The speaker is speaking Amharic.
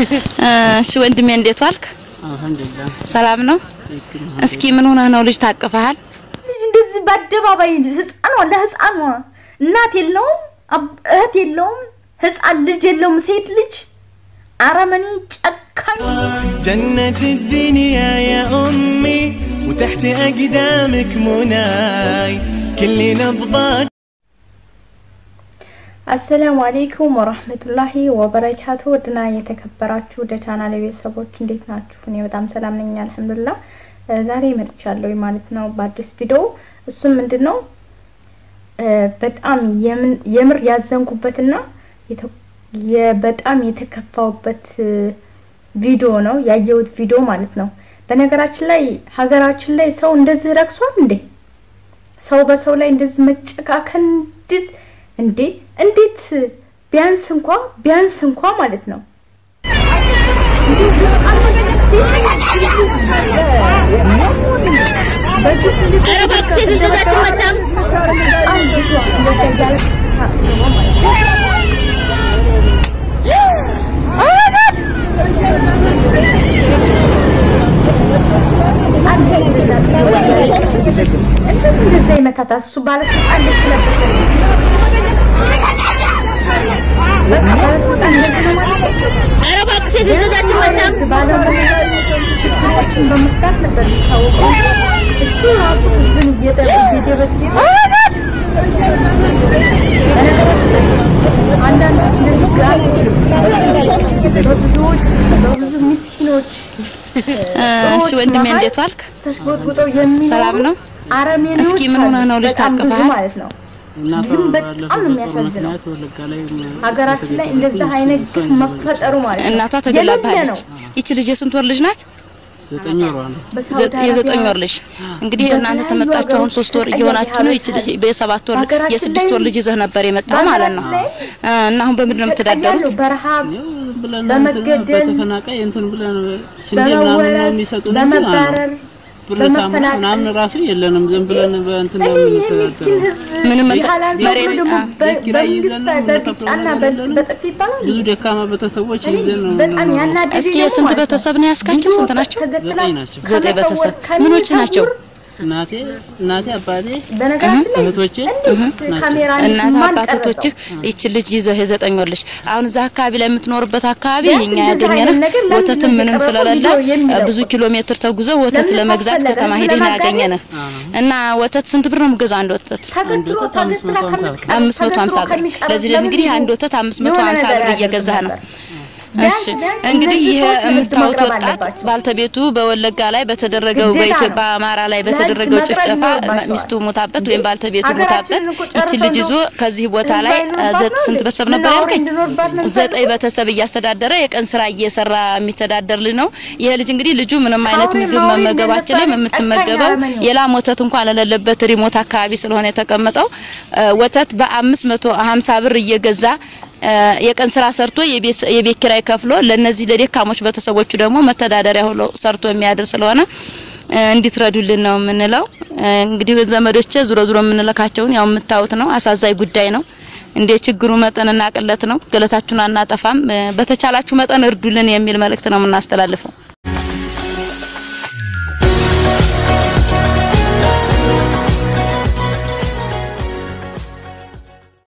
እሺ ወንድሜ እንዴት ዋልክ? አልሐምዱሊላህ ሰላም ነው? እስኪ ምን ሆነህ ነው? ልጅ ታቅፈሃል? ልጅ እንደዚህ በአደባባይ ህፃኗ ለህፃኗ እናት የለውም አብ- እህት የለውም ህፃን ልጅ የለውም ሴት ልጅ አረመኔ ጨካኝ جنة الدنيا يا أمي وتحت أقدامك مناي كل نبضات አሰላሙ አሌይኩም ወራህመቱላሂ ወበረካቱ ውድና የተከበራችሁ ወደ ቻናል ቤተሰቦች እንዴት ናችሁ? እኔ በጣም ሰላም ነኝ አልሐምዱሊላህ። እ ዛሬ መጥቻለሁ ማለት ነው በአዲስ ቪዲዮ። እሱም ምንድን ነው እ በጣም የምን- የምር ያዘንኩበትና የተ- የ- በጣም የተከፋውበት እ ቪዲዮ ነው ያየሁት ቪዲዮ ማለት ነው። በነገራችን ላይ ሀገራችን ላይ ሰው እንደዚህ ረክሷል እንዴ? ሰው በሰው ላይ እንደዚህ መጨካከን እንዴት እንዴ እንዴት ቢያንስ እንኳ ቢያንስ እንኳ ማለት ነው እንዴት ህፃን በግፍ እንደተደበደበ ህፃን ልጇ እንደዛ እያለች ታቅቦ ማለት ነው። ህፃን ልጅ እንደዛ እያለቀሰች እንደዚህ እንደዛ ይመታታል። እሱ ባለስልጣን ልጅ ስለበሰ በቃ ባለስልጣን እንደዚህ ነው ማለት ነው። ባለሙያ ችግሮችን በመፍታት ነበር የሚታወቀው። እሱ ራሱ ህዝብን እየደ- እየደበደበ አንዳንዶች እንደዚህ ግራ በብዙዎች በብዙ ምስኪኖች እሺ ወንድሜ እንዴት ዋልክ? ተሽጎጥጉጠው የሚኖሩ ሰላም ነው? አረመኔዎች እስኪ ምን ሆነህ ነው? ልጅ በጣም ብዙ ታቅፈሃል? ማለት ነው። እናቷ ግን በጣም ባለፈው ነው በጦር የሚያሳዝነው። ምክንያት ወለጋ ላይ ሀገራችን ላይ እንደዛ አይነት ግፍ መፈጠሩ ማለት ነው እናቷ የሌለ ተገላብሃለች። ነው። ይቺ ልጅ የስንት ወር ልጅ ናት? ዘጠኝ ወሯ ነው። በሳውዲ ዘ- የዘጠኝ አረቢያ ወር ልጅ እንግዲህ በተለያዩ እናንተ ተመጣችሁ አሁን ሀገሮች ሶስት ወር ተጠያቂ እየሆናችሁ ነው። ይቺ ልጅ ሀገራችን በሰባት ወር በሀገራችን የስድስት ላይ ወር ልጅ ይዘህ ነበር የመጣው ማለት ነው። ላይ እ እና አሁን በምንድን ነው የምትዳደሩት? ይሰቃያሉ። በረሃብ ያው ብለን በመገደል፣ እንትን በተፈናቃይ እንትን ብለን ስንዴ ምናምን ነው በመወረስ የሚሰጡን እንጂ ማለት ነው። በመባረር ብር ሳሙና በመፈናቀል ምናምን ራሱ የለንም። ዝም ብለን በእንትን ነው እኔ ይህ ምስኪን የምንተዳደረው። ህዝብ ምንም እንትን- ካላንሰው መሬት- ደግሞ አ- በ- ኪራይ ይዘን ነው በመንግስት የምንከፍለው በቢጫና ነገር በ- የለንም። በጥፊ ይባላል ብዙ ደካማ ቤተሰቦች እኔ ይዘን ነው በጣም የምንኖረው። ያናደደኝ እስኪ ደግሞ የስንት ማለት ነው ቤተሰብ ነው ያስካችሁ? ስንት ናቸው? ተገድላ ዘጠኝ ናቸው። ዘጠኝ ከመሰወር ቤተሰብ ከሚሰውር ምኖች ናቸው? እናቴ እናቴ አባቴ በነገራችን ላይ እህቶቼ እንዴት ናቸው። ካሜራ እናት ማን አባት ቀረጸው? እህቶችህ ይቺ ልጅ ይዘህ የዘጠኝ ወር ልጅ አሁን እዛ አካባቢ ላይ የምትኖርበት አካባቢ ቢያንስ እኛ እንደዚህ ያገኘነህ አይነት ነገር ለምን ወተትም ነው ምንም የቀረበው ስለሌለ ቪዲዮ የሚለው? ብዙ ኪሎ ሜትር ተጉዘህ ወተት ለምን ለመግዛት አስፈለገ? ከተማ ህዝብ ሄደን ለማጋኘት? ያገኘነህ እና ወተት ስንት ብር ነው የምገዛው አንድ ወተት? ተገድሎ ወተት አምስት ተገድላ መቶ ሀምሳ ብር። ከሚቀር- አምስት መቶ ሀምሳ ተገድሎ ብር ከሚቀር ለዚህ ለምን እንግዲህ ብዙ አንድ ወተት አምስት መቶ የሆነ ሀምሳ ነገር ብር እየገዛህ ነው። ያደርጉ ነበር። እሺ ቢያንስ እንግዲህ እነዚህ ይሄ ሰዎች ለህግ የምታዩት መቅረብ ወጣት አለባቸው። ባልተቤቱ በወለጋ ላይ በተደረገው ግዴታ በኢትዮጵያ ነው። በአማራ ላይ ለህግ በተደረገው መቅረብ ጭፍጨፋ ይኖርባቸዋል። ሚስቱ ሞታበት ወይም ባልተቤቱ ሀገራችንን ሞታበት እኮ ጨርሰው ይቺ ልጅ ይዞ እንደው ከዚህ ቦታ ህዝብ ላይ አይኖርባት ዘ- ነው ስንት እንዴ? ቤተሰብ ምን ነበር አውሬ ያልከኝ? እንዲኖርባት ነው ዘጠኝ የምትፈልጉት? ቤተሰብ እያስተዳደረ የቀን ስራ እየሰራ የሚተዳደር ልጅ ነው። ይሄ ልጅ እንግዲህ ልጁ ምንም አይነት አውሬ ምግብ ማውሬ መመገብ አይችልም። እንደነሱ የምትመገበው ጨካኝ አረመኔ ነው። የላም ወተት እንኳን የሌለበት ሪሞት አካባቢ ስለሆነ የተቀመጠው እ፣ ወተት በአምስት መቶ ሀምሳ ብር እየገዛ እ፣ የቀን ስራ ሰርቶ የቤት የቤት ኪራይ ከፍሎ ለነዚህ ለደካሞች ቤተሰቦቹ ደግሞ መተዳደሪያ ሆኖ ሰርቶ የሚያድር ስለሆነ እ፣ እንዲትረዱልን ነው የምንለው። እ፣ እንግዲህ ዘመዶቼ ዙሮ ዙሮ የምንለካቸውን ያው የምታዩት ነው። አሳዛኝ ጉዳይ ነው። እንደ ችግሩ መጠንና ቅለት ነው። ገለታችሁን አናጠፋም። እ፣ በተቻላችሁ መጠን እርዱልን የሚል መልእክት ነው የምናስተላልፈው።